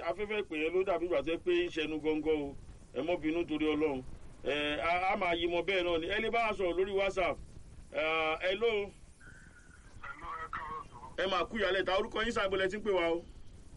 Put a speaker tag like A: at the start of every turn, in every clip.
A: afẹ́fẹ́ ìpè yẹn ló dàbí ìgbà tó yẹ pé ń ṣẹnu gọ́ngọ́ o ẹ mọ́ bínú torí ọlọ́run ẹ a a máa yí mọ bẹ́ẹ̀ náà ni ẹ lè bá a sọ̀rọ̀ lórí whatsapp ẹ ló
B: Hello, ẹ káàárọ̀ sọ.
A: ẹ máa kú ìyálẹ̀ ta orúkọ yín sàgbọ́lẹ̀ tí ń pè wá o.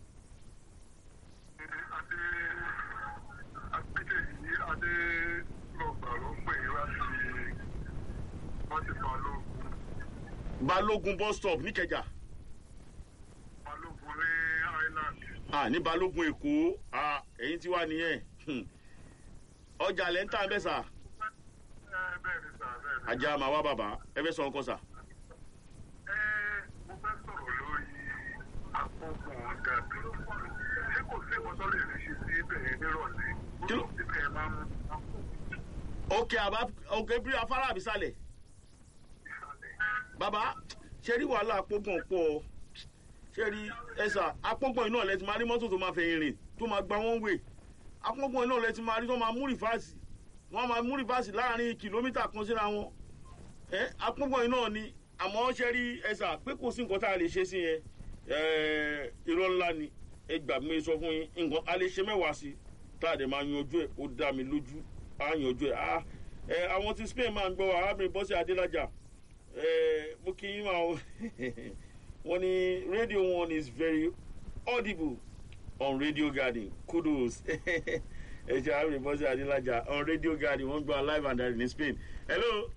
B: Adé Adédèyí Adé lọ́gbà ló ń pè é láti láti Balógun.
A: balógun bus stop níkẹjà
B: Balógun ní Island.
A: ah ní balógun èkó ah ẹ̀yin tí wà nìyẹn Hmm. ọjà lẹ́ ń tà ń bẹ̀ sà
B: Ẹ bẹ́ẹ̀ ni sà bẹ́ẹ̀ ni.
A: ajá máa wá bàbá ẹ fẹ́ sọ nǹkan sà.
B: Ẹ mo fẹ́ sọ̀rọ̀ lórí àpọ̀pọ̀ dàbí. Ṣé kò sí ìwọ́n tó lè lè ṣe sí ibẹ̀ nírọ̀lẹ́?
A: Kí ló-
B: Ibẹ̀ ẹ máa ń mú
A: òkè àbá òkè bí afárá àbísàlẹ̀
B: ìsàlẹ̀.
A: bàbá ṣe rí wàhálà apógbọ̀n pọ̀ ṣe rí ẹ̀sà apógbọ̀n iná lẹ ti máa rí mọ́tò tó máa fẹ̀yìn rìn tó máa gba wọ́n wè apógbọ̀n iná lẹ ti máa rí tó máa mú rìfáàsì wọ́n máa mú rìfáàsì láàrin kìlómítà kan síra wọn ẹ apógbọ̀n iná ni àmọ́ ṣe rí ẹ̀sà pé kò sí nǹkan tá a lè ṣe sí yẹn ẹ̀ irọ́ ńlá ni ẹ gbà mí sọ fún yín nǹkan a lè ṣe mẹ́wàá sí tá a dẹ̀ máa yanjú ẹ̀ ó dá mi lójú á yanjú ẹ̀ á ẹ àwọn tí Spain máa ń gbọ́ wa arábìnrin bọ́sẹ̀ adélájà ẹ mo kí yín máa wọ́n ní radio one is very audible on radio garden kudos ẹ ṣe arábìnrin bọ́sẹ̀ adélájà on radio garden wọ́n gbọ́ live and direct ní Spain hello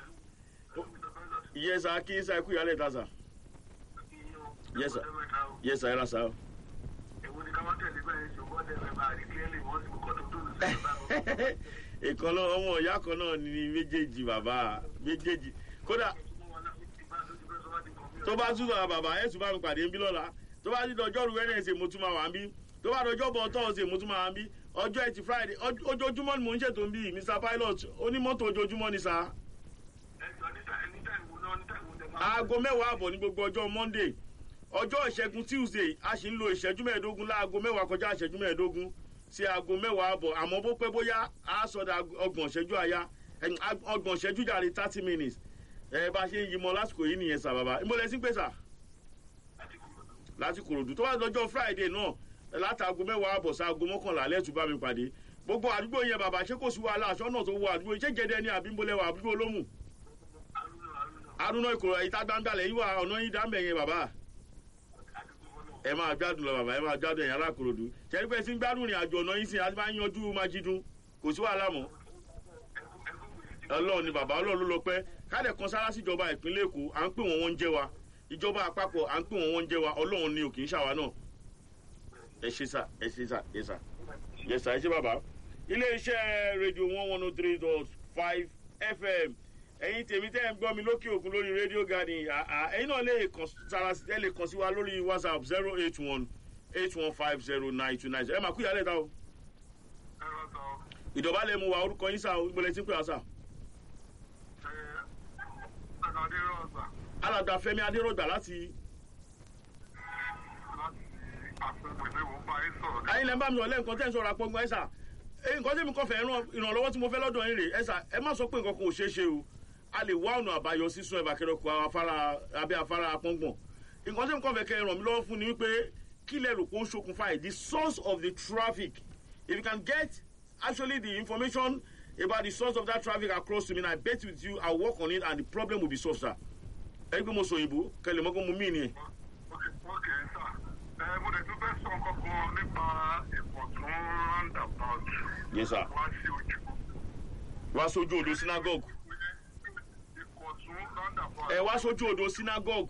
A: yes sir kí sir kú ìyálẹ̀ ta sir Yes, sir. yes sir ẹ ra sir.
B: Èwo ni ká má tẹ̀lé bẹ́ẹ̀ ṣùgbọ́n tẹ̀lé máa rí clearly wọ́n sì kọ́ tó dùn sí ìbámu.
A: ìkan náà ọmọ ìyá kan náà ni méjèèjì bàbá méjèèjì kódà tó bá tún sọ̀rọ̀ bàbá ẹ̀ tún bá mi pàdé ń bí lọ́la tó bá ti dọjọ́ rú wẹ́nẹ̀sì mo tún máa wà ń bí tó bá dọjọ́ bọ̀ tọ́ọ̀sì mo tún máa wà ń bí ọjọ́ ẹtì friday ọj- ojoojúmọ́ ni mò ń ṣètò ń bí mr pilot onímọ́tò ojoojúmọ́ ni sá aago mẹ́wàá àbọ̀ ní gbogbo ọjọ́ monday ọjọ́ ìṣẹ́gun tuesday a sì ń lo ìṣẹ́jú mẹ́ẹ̀ẹ́dógún láago mẹ́wàá kọjá ìṣẹ́jú mẹ́ẹ̀ẹ́dógún sí aago mẹ́wàá àbọ̀ àmọ́ bó pẹ́ bóyá a sọ̀dọ̀ ọgbọ̀n ìṣẹ́jú àyá ẹ̀yìn, ag- ọgbọ̀n ìṣẹ́jú jàre thirty minutes ẹ bá a ṣe ń yí mọ lásìkò yìí nìyẹn sà bàbá ìmọ̀lẹ́ sí pé sà láti kòròdú tó bá dọjọ́ friday náà látàgò mẹ́wàá àbọ̀ sáago mọ́kànlá lẹ́tù bá mi pàdé gbogbo àdúgbò yẹn bàbá ṣé kò sí wàhálà aṣọ náà tó wọ àdúgbò yìí ṣé gẹ́dẹ́ ni àbí ńbọ̀lẹ́wà àdúgbò olómù arúnà ìkòrò ìta gbangbalẹ̀ yìí wà ọ̀nà yìí dáńbẹ̀ yẹn bàbá ẹ máa gbádùn lọ bàbá ẹ máa gbádùn ẹ̀yìn alákòròdú ṣẹ́ni pé tí ń gbádùn ìrìn àjò ọ̀nà yìí sìn àti máa ń yanjú májídùn kò sí wàhálà mọ́ ọlọ́run ni bàbá ọlọ́run ló lọ pẹ́ káàdẹ̀ kan sára síjọba ìpínlẹ̀ èkó à ń pè wọ́n wọ́n ń jẹ́ wa ìjọba àpapọ̀ à ń pè wọ́n wọ́n ń jẹ́ wa ọlọ́run ni ò kì í ṣàwa náà ẹ ṣe sà ẹ ṣe sà ẹ sà ẹ sà ẹ ṣe bàbá iléeṣẹ́ rédíò one one oh three dot five fm ẹ̀yin tèmi tẹ́ ẹ̀ ń gbọ́ mi lókè òkun lórí rédíò garden àà ẹ̀yin náà lè kàn sára ẹ lè kàn sí wa lórí whatsapp zero eight one eight one five zero nine two nine zero ẹ máa kú ìyálẹ̀ ta o
B: Ẹ̀rọ sọ,
A: ìdọ̀bálẹ̀ mu wa orúkọ yín sá o ìgbọ̀lẹ̀ tí ń pè wá sá.
B: ẹ, Àgàdé Rọ̀gbà
A: alàgbà fẹmi adérògbà láti
B: láti àpòpọ̀ ìwé wò bá yín sọ̀rọ̀.
A: ayé lẹ́ ń bá mi ọ̀lẹ́ nǹkan tẹ́ ń sọ̀rọ̀ àpọ̀gbọ́n ẹ̀sà nǹkan tẹ́mi kọ́ fẹ́ ràn ìrànlọ́wọ́ tí mo fẹ́ lọ́dọ̀ yín rè ẹ̀sà ẹ má sọ pé nǹkan kan ò ṣeé ṣe o a lè wá ọ̀nà àbáyọ sísun ẹ̀bà kẹrẹ́kọ afárá abẹ́ afárá apọ́ngbọ̀n nǹkan tẹ́mi kọ́ fẹ́ kẹ́ ràn mí lọ́wọ́ fún ni wípé kí lẹ rò pé ó ń ṣokùnfà ẹ̀ the source of the traffic if you can get actually the information about the source of that traffic across to me and I bet with you I will work on it and the problem will be solved sir ẹ gbé mo sọ òyìnbó kẹlẹ̀ mọ́kàn mo mí nìyẹn.
B: Ókè ókè sà. Ẹ mo dẹ̀ tún fẹ́ sọ nǹkan kan nípa ìkọ̀tún roundabout.
A: yes sir
B: Wá sí ojú.
A: wá sójú odò synagogue
B: Ìkọ̀tún roundabout.
A: ẹ wá sójú odò synagogue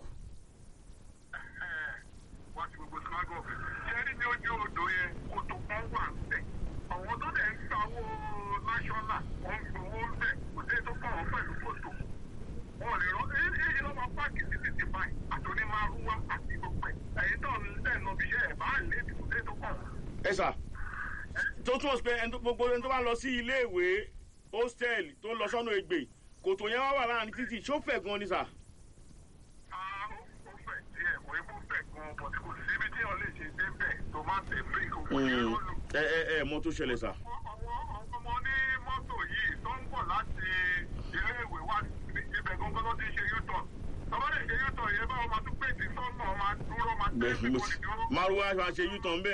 B: Ẹ, wá sí gbogbo synagogue. Ṣé ní ojú odò yẹn kòtò kan wà ńbẹ̀? Àwọn tó dẹ̀ ń sanwó national wọ́n ń gbowó ńbẹ̀. Kò sí tó kàn wọ́n pẹ̀lú kòtò. Wọ́n lè rán èyí èyí ló máa pààkì sí títì báyìí. Àtòní máa rúwá àti gbogbo ẹ̀. Ẹ̀yin tó ń tẹ̀ lọ bí iṣẹ́ ẹ̀ bá lè kò sí tó kàn wọ́n.
A: ẹ sà tó túmọ̀ sí pé ẹni tó- gbogbo ẹni tó bá lọ sí ilé ìwé hostel tó ń lọ sọ́nà ègbè kòtò yẹn wá wà láàrin títì ṣó fẹ̀ gan ni sà
B: Ah, ó ó fẹ̀ díẹ̀, kò ébú fẹ̀ gan-an, but kò síbi tí wọ́n lè ṣe débẹ̀ tó má tẹ̀ bíríkì òkú ní lólu.
A: ẹ ẹ ẹ mọ tó ṣẹlẹ̀ sà
B: àwọn ọmọ ní mọ́tò yìí tó ń bọ̀ láti iléèwé wá ibẹ̀ gangan ló ti ṣe u-turn tọ́wọ́ lè ṣe u-turn yẹn báwo máa tún pèsè sọ́nà máa dúró máa tẹ́
A: bẹ́ẹ̀
B: ẹ̀mí
A: mo
B: kò ní dúró.
A: márùwá máa ṣe u-turn bẹ́ẹ̀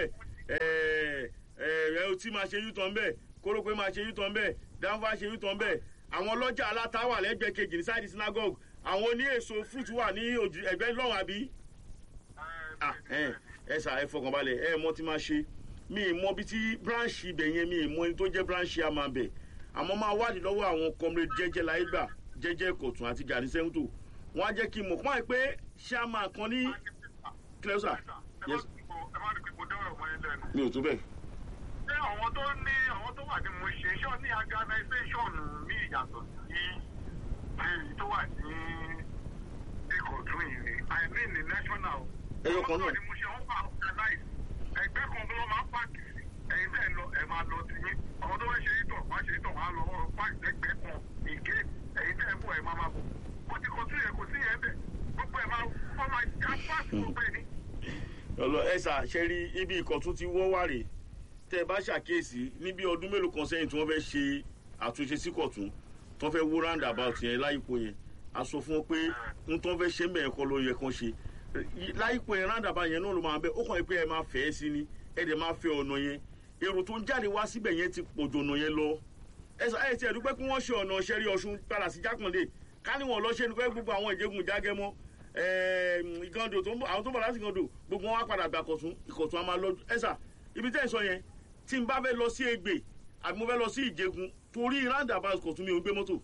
A: ẹ ẹ tí máa ṣe yútọ̀ ń bẹ̀ kórópé máa ṣe yútọ̀ ń bẹ̀ dáńfà ṣe yútọ̀ ń bẹ̀ àwọn ọlọ́jà aláta wà lẹ́gbẹ̀ẹ́ kejì ní sáìdì synagogue àwọn oní èso fruit wà ní ojú ẹgbẹ́ lọ́wọ́ àbí ah ẹ ẹ sà ẹ fọkànbalẹ̀ ẹ mọ tí máa ṣe mi ì mọ bí tí branch ibẹ̀ yẹn mi ì mọ ẹni tó jẹ́ branch yà máa bẹ̀ àmọ́ máa wádìí lọ́wọ́ àwọn comrade jẹ́jẹ́ láyé gbà jẹ́jẹ́ kọ̀tún àti gani sẹ́ńtò wọ́n á jẹ́ kí n mọ̀ pọ́n ẹ pé chairman kan ní clesa yes
B: ẹ má ní pípọ̀ dọ́rọ̀ mọ́ ilé ẹnu.
A: mi ò tó bẹ́ẹ̀
B: ṣé àwọn tó ní àwọn tó wà ní mo ṣe ṣọ́ ní organisation mi yàtọ̀ sí èyí tó wà ní ìkọ̀tún yìí i mean the national.
A: Ẹyọ kan náà.
B: Àwọn tó wà ní mo ṣe wọ́n wà organize ẹgbẹ́ kan ló máa ń pààkì sí ẹ̀yin tẹ́ ẹ lọ ẹ máa lọ sí yín àwọn tó fẹ́ ṣe ìtọ̀ wá ṣe ìtọ̀ wá lọ pààkì lẹ́gbẹ̀ẹ́ kan ìgé ẹ̀yin tẹ́ ẹ bọ̀ ẹ máa máa bọ̀ bó ti kọ sí yẹn kò sí yẹn bẹ̀ gbogbo ẹ máa wọ́n máa já pààkì gbogbo ẹ̀ ní.
A: ọlọ ẹ sà ṣe rí ibi ìkọ̀tún ti wọ́ wà rè tẹ́ ẹ bá ṣàkíyèsí níbi ọdún mélòó kan sẹ́yìn tí wọ́n fẹ́ ṣe àtúnṣe sí kọ̀tún tí wọ́n fẹ́ wó roundabout yẹn láyìpọ̀ yẹn a sọ fún wọn pé n tó ń fẹ́ ṣe mẹ́rin kọ́ ló yẹ kán ṣe láyìpọ̀ yẹn roundabout yẹn náà ló máa bẹ ó kàn yín pé ẹ máa fẹ́ ẹ sí ni ẹ dẹ̀ máa fẹ́ ọ̀nà yẹn èrò tó ń jáde wá síbẹ̀ yẹn ti pọ̀jù ọ̀nà yẹn lọ ẹ sọ ẹ ti ẹ̀ dúpẹ́ kí wọ́n ṣe ọ̀nà ṣẹ́rí ọ̀ṣun padà sí jákàndé ká ní wọn lọ ṣe nípa gbogbo àwọn ìjẹ́gun jágẹ́mọ́ ìgàndò tó ń bọ̀ àwọn tó ń bọ̀ láti ìgàndò gbogbo wọn wá padà gbà kọ̀tún ìkọ̀tún a máa lọ ẹ sà ibi tẹ́ ẹ sọ yẹn tí n bá fẹ́ lọ sí Ègbè àbí mo fẹ́ lọ sí Ìjẹ̀gùn torí roundabout kọ̀tún mi ò gbé mọ́tò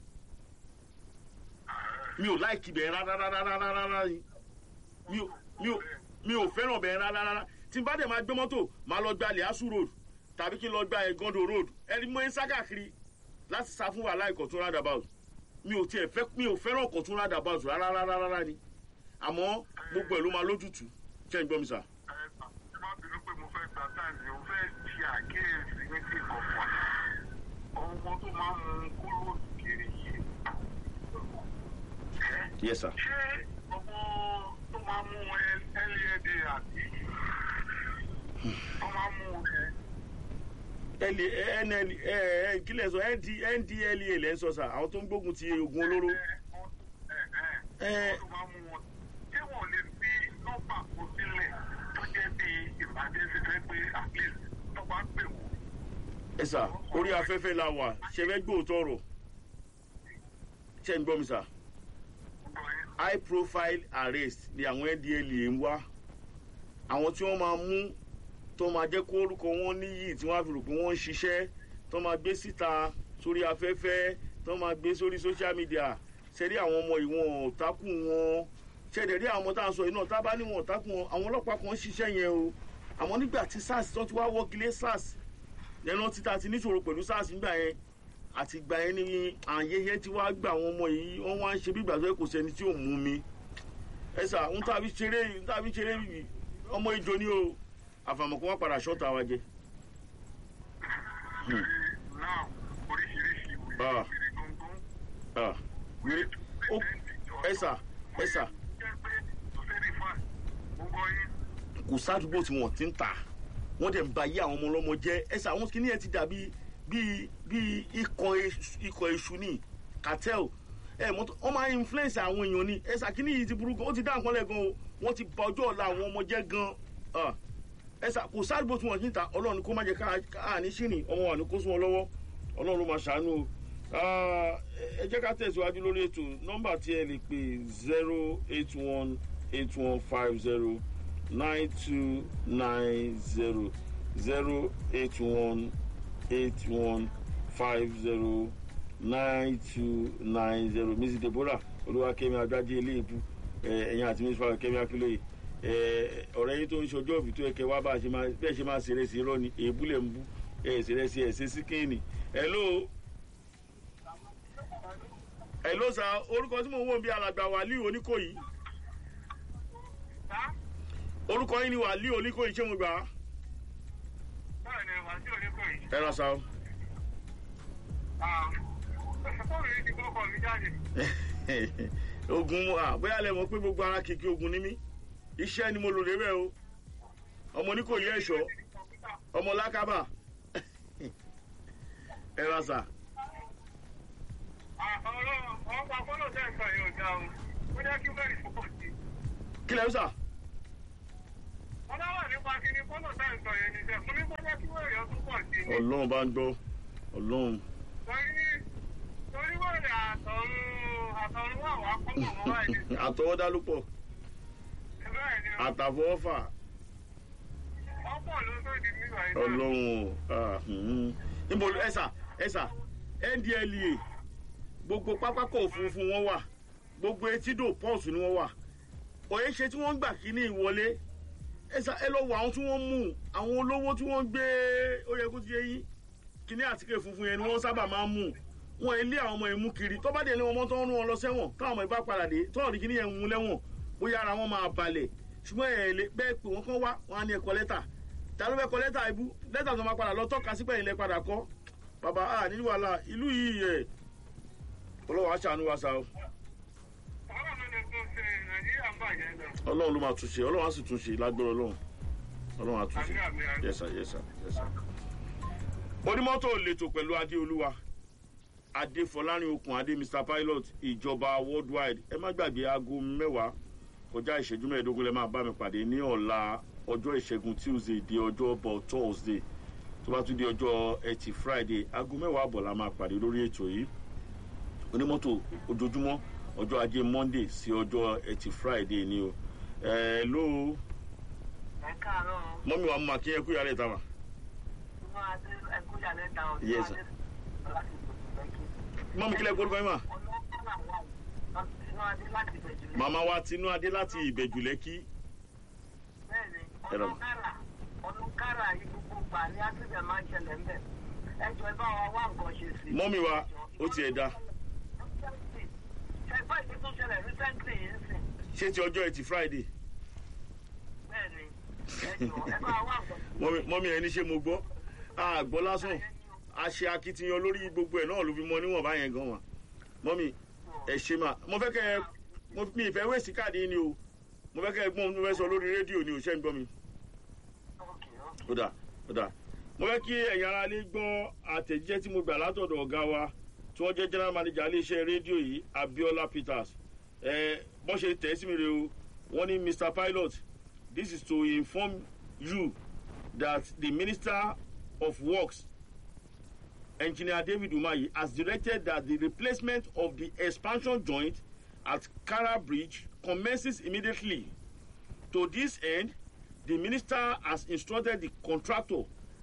A: mi ò láìkì bẹ́ẹ̀ rárá rárá rárá rárá ni mi ò mi ò mi ò fẹ́ràn bẹ́ẹ̀ rárá rárá tí n bá dẹ̀ máa gbé mọ́tò máa lọ gba Liasu road tàbí kí n lọ gba Ẹ̀gàndò road ẹni mo ń sá káàkiri láti sá fún wàhálà ìkọ̀tún roundabout mi ò tiẹ̀ fẹ́ mi ò fẹ́ràn ìkọ̀tún roundabout rárá rárá rárá ni àmọ́ gbogbo ẹ̀ ló máa lójútùú ṣé ń gbọ́ mi sà.
B: ẹ má bínú pé mo fẹ́ gba táìmì mo fẹ́ ṣe àkíyèsí ní ti kọ̀ọ̀kan ọmọ tó máa ń mu kúrò kiri yìí.
A: yes sir.
B: ṣé ọmọ tó máa ń mú led àti tó máa ń mú ẹ
A: ẹlẹ ẹnẹl ẹ ẹ kílẹ̀ sọ nd ndlea lẹ́ ń sọ sà àwọn tó ń gbógun ti oògùn olóró.
B: ẹ ẹ tó máa ń mú wọn ṣé wọn lè fi nọ́mbà kó sílẹ̀ tó jẹ́ bí ìpàdé ṣe fẹ́ pé at least tó bá pè wọ́n.
A: ẹ sà orí afẹ́fẹ́ la wà ṣe fẹ́ gbóòótọ́ ọ̀rọ̀ ṣe ń gbọ́ mi sà high profile arrest ni àwọn ndlea ń wá àwọn tí wọ́n máa mú tó máa jẹ́ kó orúkọ wọn níyì tí wọ́n á fi rò pé wọ́n ń ṣiṣẹ́ tó máa gbé síta sórí afẹ́fẹ́ tó máa gbé sórí social media ṣẹ́rí àwọn ọmọ ìwọ̀n ọ̀tákùn wọn ṣẹ́dẹ̀ rí àwọn ọmọ tá à ń sọ yìí náà tá a bá níwọ̀n ọ̀tákùn wọn àwọn ọlọ́pàá kan ń ṣiṣẹ́ yẹn o àmọ́ nígbà tí sars tó ti wá wọ́gilé sars lẹ́nu títa ti níṣòro pẹ̀lú sars nígbà yẹn àti ìgbà yẹn ni àyẹyẹ tí wàá gbà àwọn ọmọ yìí wọ́n wá ń ṣe bí ìgbà tó yẹ kò sẹ́ni tí ò mú mi ẹ sà ń tàbí ṣeré ń tàbí ṣeré ọmọ ìjọ ni o àfàmọ̀ kó wọ́n padà ṣọ́ta wa jẹ.
B: náà oríṣiríṣi ìwé
A: Ah.
B: ìwé gbọ̀ngàn.
A: Ah, wèrè ó ẹ sà ẹ sà
B: jẹ́ pé tó fẹ́ rí fún ẹ̀ gbogbo yín.
A: kò sádùúgbò tí wọ́n ti ń tà wọ́n dẹ̀ ń ba ayé àwọn ọmọ ọlọ́mọ jẹ́ ẹ sà àwọn kìnìyàn ti dàbí bíi bíi ikọ̀ èṣù- ikọ̀ èṣù ní cartel ẹ mọ́tò wọ́n máa ń influence àwọn èèyàn ni ẹ sà kìnìyàn yìí ti burú gan ó ti dá nǹkan lẹ̀ gan o wọ́n ti ba ọjọ́ ọ̀la àwọn ọmọ jẹ́ gan Ah, ẹ sà kò sádùúgbò tí wọ́n ti ń tà ọlọ́run kó má jẹ́ ká ká ní ṣìrìn ọmọ wa ní kó sún wọn lọ́wọ́ ọlọ́run ló máa ṣàánú o Ah, ẹ jẹ́ ká tẹ̀síwájú lórí ètò nọ́mbà tí ẹ lè pè zero eight one eight one five zero nine two nine zero zero eight one eight one five zero nine two nine zero mrs deborah olúwakẹ́mi adájí eléèbú ẹ̀yin àti mrs farah kẹ́mi akílóye ọ̀rẹ́ yín tó ń ṣọjọ́ òbí tó yẹ kẹ́ wá bá a ṣe máa bẹ́ẹ̀ ṣe máa ṣeré sí irọ́ ni èébú lẹ̀ ń bú ẹ̀ ṣeré sí ẹ̀ ṣe sí kéènì hello hello sir orúkọ tí mò ń wò ń bí alàgbà wàlíù oníkòyí orúkọ yín ni wàlíù oníkòyí ṣé mo gbà á
B: báyìí ni wàá sí oníkó yìí.
A: ẹ ra sa o.
B: fóònù yìí ti gbọ́kọ̀ mi jáde.
A: ogun ah bóyá lẹ mọ̀ pé gbogbo ara kìkì ogun ní mí iṣẹ́ ni mo lò lébẹ̀ o ọmọ ní kò yẹ ẹ̀ṣọ́ ọmọ lákábà ẹ ra sa.
B: ọ̀rọ̀ ọ̀pá fọ́lọ̀ tẹ̀ ń sọ yóò dá o. ó jẹ́ kí bẹ́ẹ̀ fọ́ sí.
A: kí lẹ́ ń sà
B: wọ́n bá wà nípa kíní fọ́nà tá à ń sọ yẹn ní sẹ́ mo ní bọ́lá kí wọ́n èèyàn tún pọ̀ sí i.
A: ọlọ́run bá ń gbọ́ ọlọ́run
B: torí torí wọ́n rẹ̀ àtọ̀run àtọ̀run wà wá kọ́mọ̀ mọ́ báyìí ní
A: àtọwọ́dá ló pọ̀
B: sẹ́ bẹ́ẹ̀ ni
A: àtàfọwọ́fà
B: ọ̀pọ̀ ló tó di nígbà yìí náà.
A: ọlọ́run ah, hmm. níbo ẹ̀sà ẹ̀sà ndlea gbogbo pápákọ̀ òfurufú wọn wà gbogbo etídò pọ́ọ̀sì ni wọ́n wà òye ṣe tí wọ́n ń gbà kíní ìwọlé ẹ̀sà ẹ lọ wọ àwọn tí wọ́n mú àwọn olówó tí wọ́n gbé ó yẹ kó ti yé yín kíní àtíkè funfun yẹn ni wọ́n sábà máa ń mú wọn ilé àwọn ọmọ ìmú kiri tó bá dé ní wọn mọ́ tó ń rún wọn lọ sẹ́wọ̀n táwọn ọmọ ìbá padà dé tó ọ̀rìn kíní yẹn ń mú lẹ́wọ̀n bóyá ara wọn máa balẹ̀ ṣùgbọ́n ẹ̀ lè bẹ́ẹ̀ pé wọ́n kàn wá wọn á ní ẹ̀kọ́ lẹ́tà ta ló fẹ́ kọ lẹ́tà ibú lẹ́tà tó máa padà lọ tọ́ka sípẹ́ ilẹ̀ padà kọ́ bàbá a ní wàhálà ìlú yìí ẹ̀ ọlọ́wọ́ aṣàánú wa sa o
B: ọlọ́run ló tó ṣe nàìjíríà ń bàjẹ́ náà.
A: ọlọ́run ló máa tún ṣe ọlọ́run á sì tún ṣe lágbára ọlọ́run ọlọ́run á tún ṣe
B: Àmín, àmín, àmín.
A: yẹ́sà yẹ́sà yẹ́sà. onímọ́tò lẹ́tọ̀ pẹ̀lú adéolúwa adéfọlárin okùn adé mr pilot ìjọba worldwide ẹ má gbàgbé aago mẹ́wàá kọjá ìṣẹ́jú mẹ́ẹ̀ẹ́dógún lẹ́ máa bá mi pàdé ní ọ̀la ọjọ́ ìṣẹ́gun tuesday di ọjọ́ bọ̀ thursday tó bá tún di ọjọ́ ẹtì friday aago mẹ́wàá àbọ̀ la máa pàdé lórí ètò yìí onímọ́tò ojoojúmọ́ ọjọ́ ajé monday sí ọjọ́ ẹtì friday ni o ẹ ló
C: ẹ káàárọ̀
A: mọ́mí wa mú akínyẹn kú yàrá ìta wa
C: inú adé ẹkújà lẹ́ta ọ̀dọ́
A: Yes, sir.
C: láti bẹ̀jú
A: mọ́mí kílẹ̀ gbọ́dọ̀ fẹ́ mà
C: ọlọ́pàá wà inú adé láti bẹ̀jú lẹ́kí.
A: màmá wa tinú adé láti ìbẹ̀jù lẹ́kí
C: bẹ́ẹ̀ni
A: Ẹ lọ.
C: ọlọ́kàrà ọlọ́kàrà yìí gbogbo gbà ní ásídẹ̀ máa ń ṣẹlẹ̀ ńbẹ̀ ẹjọ́ ẹ bá wa wá nǹkan ṣe sí.
A: mọ́mí wa ó tiẹ̀ da
C: ṣẹgbẹ́ ìdí tó ṣẹlẹ̀ recently yìí ń sìn
A: ṣé ti ọjọ́ ẹtì friday
C: bẹ́ẹ̀ni ẹjọ́ ẹ bá wa wá nǹkan ṣe
A: mọ́mí mọ́mí ẹni ṣé mo gbọ́ àgbọ́ lásán a ṣe akitiyan lórí gbogbo ẹ̀ náà ló fi mọ níwọ̀n báyẹn gan wa mọ́mí ẹ ṣe mà mo fẹ́ kẹ́ ẹ mo mi ìfẹ́ wéèsì káàdì yín ni o mo fẹ́ kẹ́ ẹ gbọ́n mo fẹ́ sọ lórí rédíò ni o ṣẹ́ ń gbọ́ mi
C: ókè ókè.
A: ó dà ó dà mo fẹ́ kí ẹ̀yin ara lè gbọ́ àtẹ̀jíṣẹ́ tí mo gbà látọ̀dọ̀ ọ̀gá wa tí wọ́n jẹ́ general manager iléeṣẹ́ rédíò yìí abiola peters ẹ bọ́n ṣe tẹ̀ sí mi rè o wọ́n ní mr pilot this is to inform you that the minister of works engineer david umahi has directed that the replacement of the expansion joint at kara bridge commences immediately to this end the minister has instructed the contractor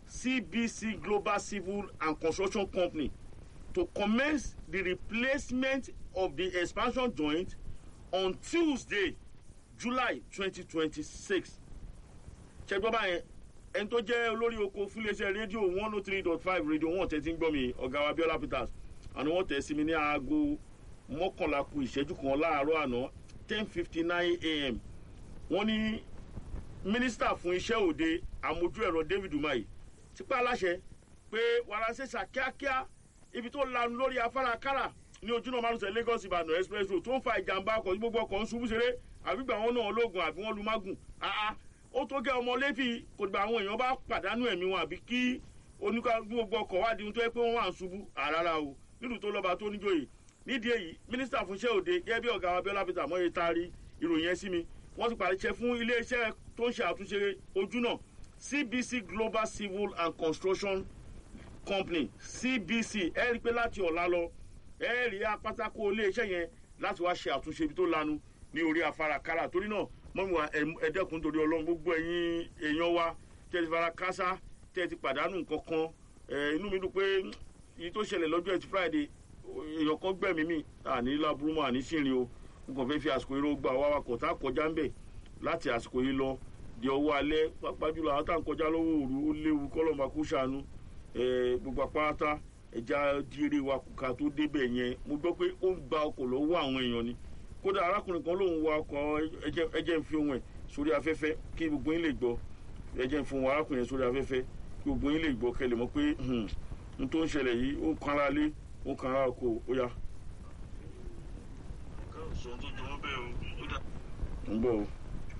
A: cbc global civil and construction company to commence the replacement of the expansion joint on tuesday july twenty twenty six ṣẹgbọ́n báyẹn ẹni tó jẹ́ olórí oko fúnléṣẹ́ rédíò one oh three dot five rédíò wọn tẹ̀ tí ń gbọ́ mi ọ̀gá wa biola peters àná wọ́n tẹ̀ sí mi ní aago mọ́kànlá ku ìṣẹ́jú kan láàárọ̀ àná ten fifty nine a.m. wọ́n ní mínísítà fún iṣẹ́ òde àmójú ẹ̀rọ david umahi ti pa aláṣẹ pé wàrà ṣèṣà kíákíá ibi tó lanu lórí afárá kára ní ojúnà márùnsẹ̀ lagos ìbàdàn express road tó ń fa ìjàmbá ọkọ̀ tí gbogbo ọkọ̀ ń ṣubú ṣeré àbígbà wọn náà lóògùn àbí wọn lu mágùn àá ó tó gẹ́ ọmọ lẹ́fì kò gbà àwọn èèyàn bá pàdánù ẹ̀mí wọn àbí kí oníkà gbogbo ọkọ̀ wá di ohun tó yẹ pé wọ́n wà ń ṣubú àràrà o nílùú tó lọ́ba tó níjòyè nídìí èyí mínísítà fún iṣẹ́ òde gẹ́gẹ́ bí ọ̀gá abiola peter mọ́ye taari ìròyìn ẹ̀ sí mi wọ́n ti pàṣẹ fún iléeṣẹ́ tó ń ṣe àtúnṣe ojú náà cbc global civil and construction company cbc ẹ rí i pé láti ọ̀la lọ ẹ rí apátákó iléeṣẹ́ yẹn láti wá ṣe àtúnṣe ibi tó lanu ní orí afárá kára torí náà mọ́mí wa ẹ̀ẹ́dẹ́kun torí ọlọ́run gbogbo ẹ̀yin èèyàn wa tẹ́ ti fara kásá tẹ́ ti pàdánù nǹkan kan ẹ̀ inú mi dùn pé èyí tó ṣẹlẹ̀ lọ́jọ́ ẹtì friday èèyàn kan gbẹ̀mí mi àní láburú mọ́ àní sírin o n kàn fẹ́ fi àsìkò yìí ló gba àwọn awakọ̀ tá a kọjá ń bẹ̀ láti àsìkò yìí lọ di ọwọ́ alẹ́ pápá jùlọ àwọn tá à ń kọjá lọ́wọ́ òru ó léwu kọ́lọ́mà kó ṣàánú gbogbo apáta ẹja díire wa kùkà tó débẹ̀ yẹn mo gbọ́ pé ó ń gba ọkọ̀ lọ́wọ́ àwọn èèyàn ni kódà arákùnrin kan lòun wa ọkọ̀ ẹjẹ́ ń fi ohun ẹ̀ sórí afẹ́fẹ́ kí gbogbo yín lè gbọ́ ẹjẹ́ ń fi ohun arákùnrin sórí afẹ́fẹ́ kí gbogbo yín lè gbọ́ kẹlẹ̀ mọ́ pé n tó ń ṣẹlẹ̀ yìí ó kan ara lé ó kan ara oko ó yá. ń bọ̀ o.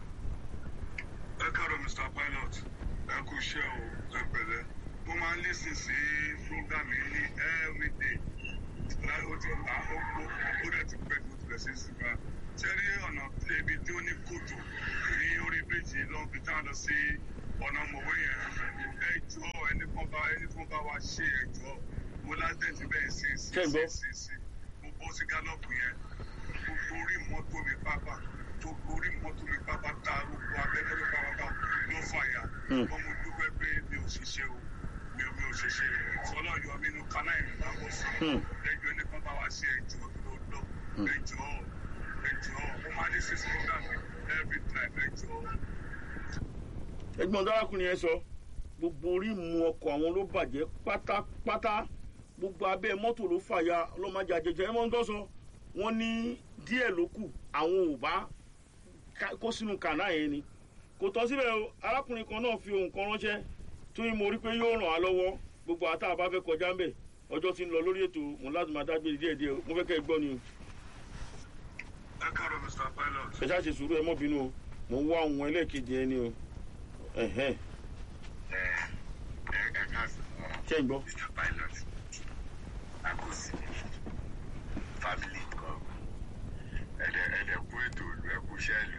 B: ẹ káàárọ̀ mr pilot ẹ kú iṣẹ́ o ẹ pẹ̀lẹ́ mo máa ń lísìn sí program yìí ní everyday láì ó ti ta ó gbó ó dẹ̀ ti pẹ́ tó ti bẹ̀ sí sígbà sẹ́rí ọ̀nà ibi tí ó ní kòtò ní orí bíríjì lọ́n fi tá lọ sí ọ̀nà mọ̀wé yẹn ẹjọ́ ẹni kan bá ẹni kan bá wa ṣe ẹjọ́ mo lásìtẹ̀tì bẹ́ẹ̀ sí sí
A: Ṣé ń gbọ́?
B: sí sí sí mo bọ́ sí gálọ́ọ̀pù yẹn gbogbo orí mọ́tò mi pápá gbogbo orí mọ́tò mi pápá ta gbogbo abẹ́rẹ́ ló pápá ló fàyà
A: Hmm.
B: wọ́n mo dúpẹ́ pé mi ò ṣiṣẹ́ o mi ò mi ò ṣiṣẹ́ sọlá yọ mí nínú kanáà ìlú bá bọ̀ sí
A: Hmm.
B: ẹjọ́ ẹni kan bá wa ṣe ẹjọ́ tó lọ ẹjọ́ ẹjọ́ ó máa ní six program every time ẹjọ́
A: ẹgbọn dárákùnrin yẹn sọ gbogbo orí mu ọkọ àwọn ló bàjẹ́ pátápátá gbogbo abẹ́ mọ́tò ló fàya ọlọ́mọdé àjẹjẹ ẹmọ ń tọ́sọ wọ́n ní díẹ̀ ló kù àwọn ò bá ká- kó sínú kànáà yẹn ni kò tọ́ síbẹ̀ o arákùnrin kan náà fi ohun kan ránṣẹ́ tó yín mo rí pé yóò ràn á lọ́wọ́ gbogbo àtà àbá fẹ́ kọjá ń bẹ̀ ọjọ́ ti ń lọ lórí ètò mo láti máa dágbére díẹ̀díẹ̀ o mo fẹ́ kẹ́ ẹ gbọ́ ni o
B: ẹ káàárọ̀ mr pilot
A: ẹ ṣáà ṣe sùúrù ẹ mọ́ bínú o mo ń wá ohun ẹlẹ́ẹ̀kejì ẹni o ẹ̀hẹ́n
B: ẹ ẹ ẹ káàsán
A: ṣé ń gbọ́.
B: mr pilot àkóso family kan ẹdẹ ẹdẹ kú ètò ìlú ẹkú sẹẹlù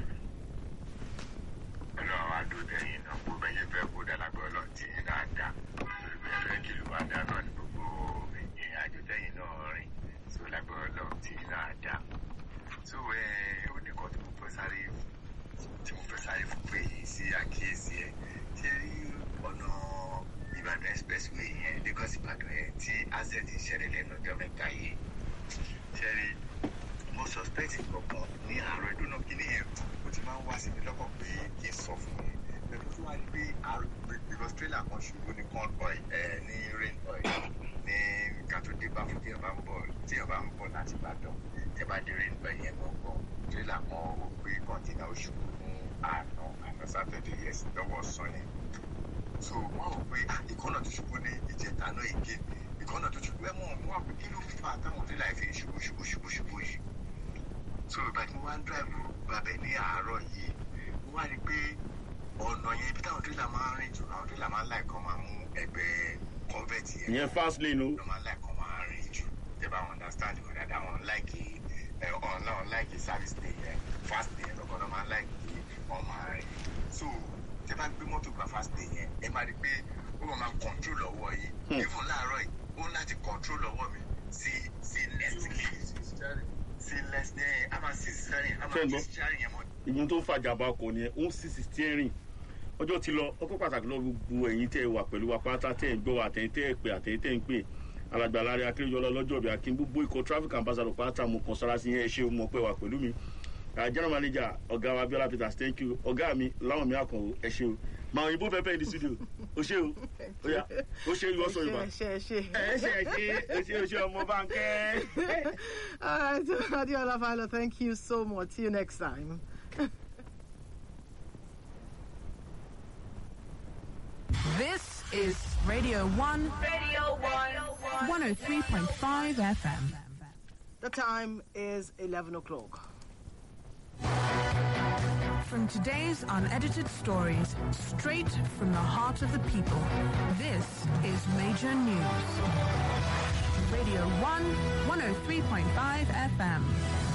B: Ọlọ́run adódẹyìn náà kó bẹyẹ fẹ kó dàlágbé Ọlọ́run tí yín náà dá bẹyẹ fẹ kí ló máa dá náà ní gbogbo ìrìn àjò tẹ̀yin náà rìn tó lágbé Ọlọ́run tí yín náà dá tó ẹ ó ní kan tí mo fẹ́ sáré tí mo fẹ́ sáré fún pé yìí sí àkíyèsí ẹ ṣé rí ọ̀nà Ìbàdàn expressway yẹn Lagos Ìbàdàn yẹn tí asset ìṣẹ̀lẹ̀ lẹ́nu ọjọ́ mẹ́ta yìí ṣé rí mo suspect kankan ní àárọ̀ ìdúná kínní yẹn ó ti máa ń wá sí mi lọ́kàn pé kí n sọ fún mi pẹ̀lú tó wá ní pé àárọ̀ because trailer kan ṣubú ní corn oil ẹ̀ ní rain oil ní nǹkan tó dé bá fún tí èèyàn bá ń bọ̀ tí èèyàn bá ń bọ̀ láti Ìbàdàn tẹ́ bá dé rain oil yẹn gbọ̀ngàn trailer kan ó gbé kọ́ńtínà ó ṣubú fún àná àná Saturday yes lọ́wọ́ sàn yẹn so wọn rò pé ah ìkọ́nà tó ṣubú ní ìjẹta náà èké ìkọ́nà tó ṣubú ẹ mọ̀ wọn pé kí ló fà táwọn trailer yìí fi ń ṣubú ṣubú ṣubú ṣubú yìí so ìgbà tí mo wá ń drive gbàbẹ̀ ní àárọ̀ yìí mo wá rí i pé ọ̀nà yẹn ibi táwọn trailer máa ń rìn jù àwọn trailer máa ń láì kan máa mú ẹgbẹ́ convert yẹn
A: ìyẹn fast lane o
B: ló máa ń láì kan máa rìn jù tẹ́ bá wọn understand wọn dáadáa wọn láìkì ẹ ọ̀n náà wọn láìkì service lane yẹn fast lane yẹn lọ́kọ̀ náà máa ń láìkì wọn máa rìn so tẹ́ bá gbé mọ́tò gba fast lane yẹn ẹ máa rí i pé ó máa máa control ọwọ́ yìí
A: Hmm.
B: even láàárọ̀ yìí ó ń láti control ọwọ́ mi sí sí next lane sí next lane a máa sí steering a
A: Ṣé
B: máa
A: ń
B: sí
A: gbọ́?
B: steering yẹn mọ́
A: ìyẹn tó ń fàjàmbá ọkọ̀ ni ẹ ó ń sì sí steering ọjọ́ ti lọ ọkọ̀ pàtàkì lọ gbogbo ẹ̀yin tẹ́ ẹ wà pẹ̀lú wa pátá tẹ́ ẹ ń gbọ́ àtẹ̀yìn tẹ́ ẹ pè àtẹ̀yìn tẹ́ ẹ ń pè alàgbà láre akérèjọlá lọ́jọ́ bí akin gbogbo ikọ̀ traffic ambassador pátá mo kàn sára sí yẹn ẹ ṣe mọ̀ pé wà pẹ̀lú mi Ah, general manager ọ̀gá wa abiola peters thank you ọ̀gá mi láwọn mi àkànwò ẹ ṣe o màá òyìnbó fẹ́ fẹ́ ní studio o ṣe o ó yá ó ṣe ìwọ sọ yorùbá
D: ṣe ṣe
A: ẹ ṣe ẹ ṣe ẹ ṣe o ṣe ọmọ báńkẹ́.
D: All right, Adiola Filo, thank you so much. See you next time.
E: This is Radio 1,
F: Radio 1.
E: 103.5 FM.
D: The time is 11 o'clock.
E: From today's unedited stories, straight from the heart of the people, this is Major News. Radio 1, 103.5 FM.